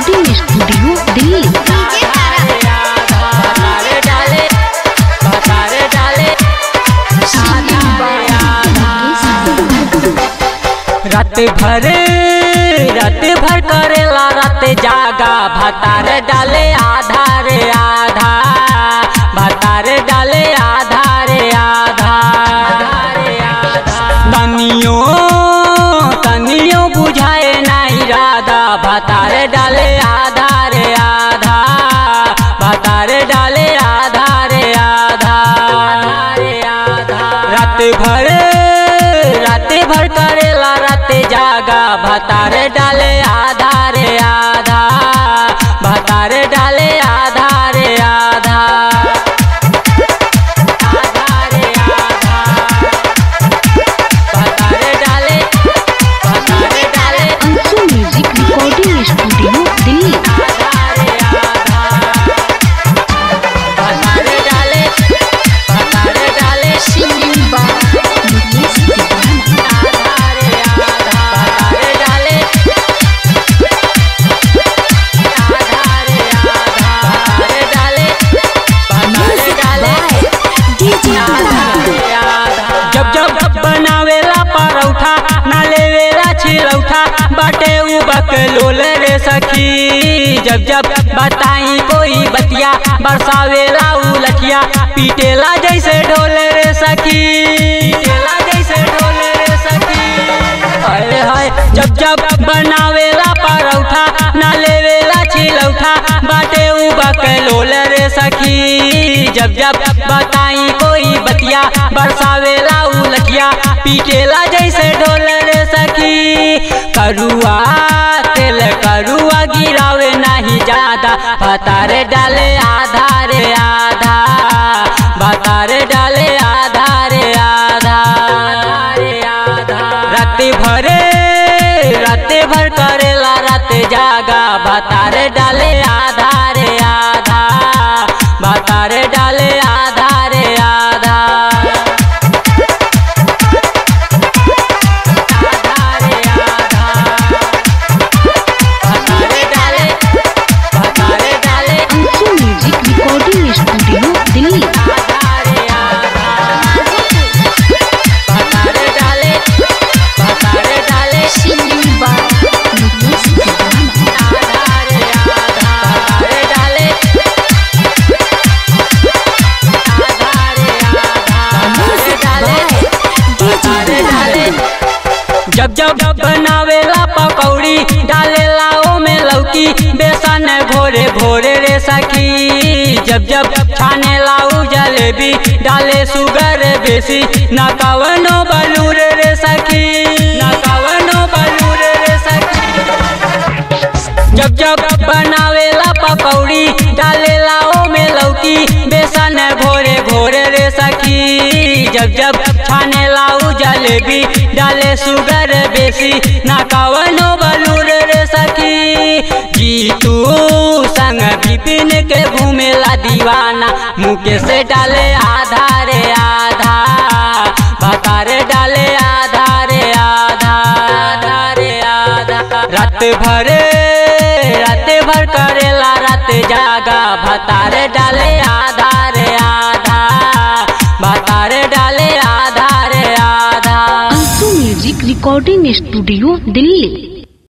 recording studio Delhi भतारे डाले भतारे डाले रात भर रात भर करेला रात जागा भतार डाले आधार आधा भतार डाले आधार आधा तनियो तनियो बुझाए नहीं राधा भतार डाले आधार आधा भतार डाले आधार आधा रात भर रात भर करेला रात जागा भतार डाले आधार आधा भतार डाले आधार आधा आधार आधा भतार डाले भतार डाले Anshu music recording studio Delhi आधार आधा भतार डाले भतार डाले आधार आधा भतार डाले आधार आधा भतार डाले भतार डाले जब जब बनावेला परौठा ना लेवेला छिलौठा बाटे उ बकलोल रे सखी जब जब बताई कोई बतिया बरसावेला उ लठिया पीटेला जैसे ढोल रे सखी पीटेला जैसे ढोल रे सखी हाय हाय जब जब बनावेला परौठा ना लेवेला छिलौठा बाटे उ बकलोल रे सखी जब जब बताई कोई बतिया बरसावेला उ लठिया पीटेला जैसे ढोल रे सखी करुआ तेल करुआ गिरावे नहीं ज्यादा भतारे डाले आधार आधा भतारे डाले आधार आधा रात भरे रात भर करेला रात जागा भतारे डाले आधार आधा भतारे डाले आधार आधा आधार आधा भतारे डाले भतारे डाले Anshu music recording studio Delhi आधार आधा भतारे डाले भतारे डाले आधार आधा भतारे डाले आधार आधा भतारे डाले भतारे डाले जब जब बनावेला पकौड़ी डालेला ओमे लौकी बेसन घोरे घोरे रे सखी जब जब छानेला उ जलेबी डाले सुगर बेसी न कवनो बलूर रे सखी न कवनो बलूर रे सखी जब जब बनावेला पकौड़ी डालेला ओमे लौकी बेसन घोरे घोरे रे सखी जब जब छानेला उ जलेबी डाले सुगर बेसी ना कवनो बलूर रे सखी जीतू संग विपिन के घूमेला दीवाना मुके से डाले आधार आधा भतारे डाले आधार आधा आधार आधा रात भरे रात भर करेला रात जागा भतारे डाले आधार आधा भतारे डाले आधार आधा Anshu music recording studio Delhi